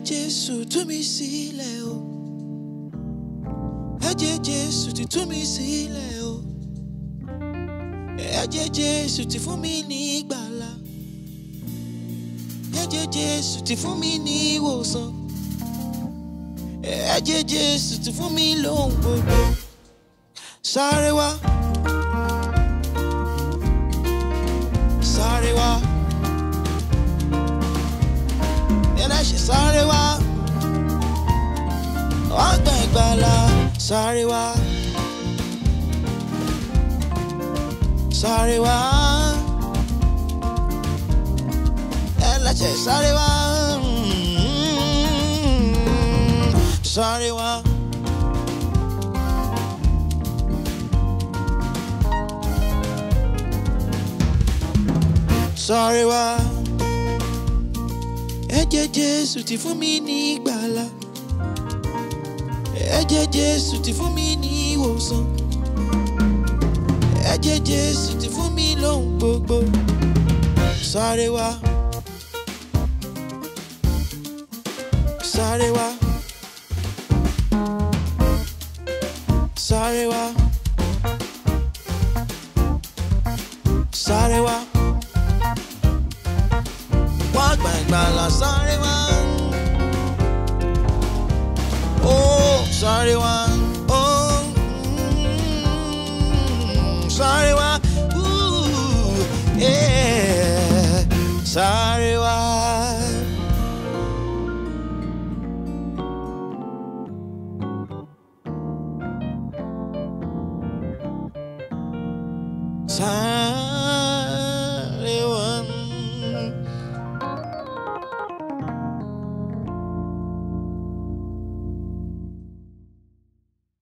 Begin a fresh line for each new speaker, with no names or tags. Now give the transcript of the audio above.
Jésù tú mi sílẹ̀ o. Ẹ̀jẹ̀ Jésù ti tú mi sílẹ̀ o. Ẹ̀jẹ̀ Jésù ti fún mi ní ìgbàlà. Ẹ̀jẹ̀ Jésù ti fún mi ní ìwòsàn. Ẹ̀jẹ̀ Jésù ti fún mi lóhùn gbogbo. Sáré wá. Sáré wá. Ẹlẹ́ṣẹ̀ sáré wá. Wá gba ìgbàlà. Sáré wá. Sáré wá. Ẹlẹ́ṣẹ̀ sáré wá. Sáré wá. Sáré wá. Ẹ̀jẹ̀ Jésù ti fún mi ní ìgbàlà. Ẹ̀jẹ̀ Jésù ti fún mi ní ìwòsàn. Ẹ̀jẹ̀ Jésù ti fún mi lóhùn gbogbo. Sáré wá. Sáré wá. Sáré wá. Sáré wá. Wá gba ìgbàlà sáré wá. Ó sáré wá. Ó mm, sáré wá. Ooh, yeah. Sáré wá. Sáré